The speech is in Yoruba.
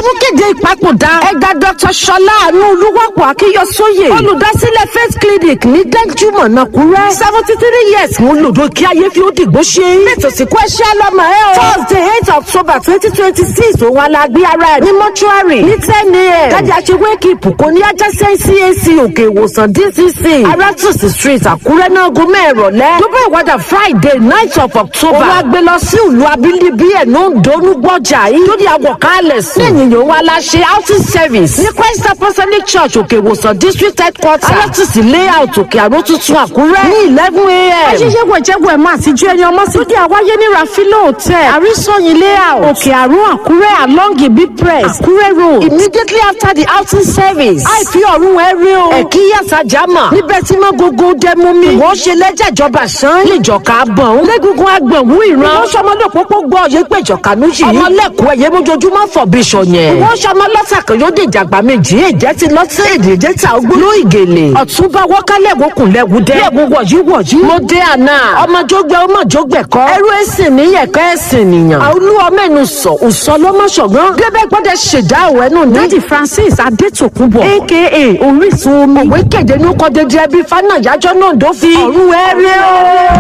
mú kéde ìpapòdà ẹ̀gá dr ṣọlá àánú olúwàpọ̀ akíyọsóyè olùdásílẹ̀ faith clinic ní dẹ́júmọ̀ nàkúrẹ́ seventy three years mú lòdò kí ayé fi ó dìgbò ṣe ètò ìsìnkú ẹṣẹ́ lọ́mọ ẹ o thursday eight october twenty twenty six òun alágbé ara ẹ̀ ní mọ́ṣúárì ní ten a.m. kájà ṣe wake up kò ní ajásẹ́ cac òkè ìwòsàn dcc arátùsì street àkúrẹ́ náà gómẹ̀ ìrọ̀lẹ́ tó bá ìwádà friday night of october òun àgbẹ̀ lọ sí ìlú abínibí ẹ̀ ló ń donú gbọ́jà yìí tó di àwọ̀kálẹ̀ sí lẹ́yìn yòówó aláṣẹ outing service ní christ apostolic church òkè ìwòsàn district headquarter arátùsì layout òkè àrò tuntun àkúrẹ́ ní eleven a.m. ṣíṣe wẹ̀jẹ̀wẹ̀ ẹ̀ máa ti ju ẹni ọmọ sí. tó di àwáyé ní rafilo hotel àrísọyìn layout òkè àrùn àkúrẹ́ along ibi press àkúrẹ́ road. immediately after the outing service. àìfi ọ̀run ẹ rí o. ẹ̀kí yàtà jámà. níbẹ̀ tí mọ́ gógó dẹ́mú mi. wọ́n ṣe lẹ́jà ìjọba sàn. níjọka gbọ̀n. lẹ́gungun agbọ̀nwú ìran. wọ́n ṣọmọ náà pópó gbọ́ ọ̀yẹ́ pé ìjọka ló yìí. ọmọ lẹ́kọ̀ọ́ ẹ̀yẹ mójoojúmọ́ fọ̀ bí sọ̀yẹn. wọ́n ṣọmọ lọ́sà kan yóò dé ìjàgbá méjì. èjẹ́ ti lọ́sẹ̀ èdè èdè ta ogbó. ló ìgèlè. ọ̀túnba wọ́kálẹ̀ wọkùn lẹ́wù dẹ́. lẹ́wù wọ̀yí wọ̀yí. mo dé àná. ọmọ jógbẹ́ ọmọ jógbẹ́ kọ́. ẹrú ẹ̀sìn mi yẹ̀kọ́ ẹ̀sìn nìyàn. àolú ọmọ ẹnu sọ òsọ lọ́mọṣọ̀gbọ́n. débẹ̀ gbọ́dọ̀ ṣèdá òwẹ́nu ní. lady francis adétòkùnbọ̀ aka orísun omi. òwe kéde ní kọ́dédé ẹbí fana ìyájọ́ náà dó fi. ọ̀run ẹ̀rí o.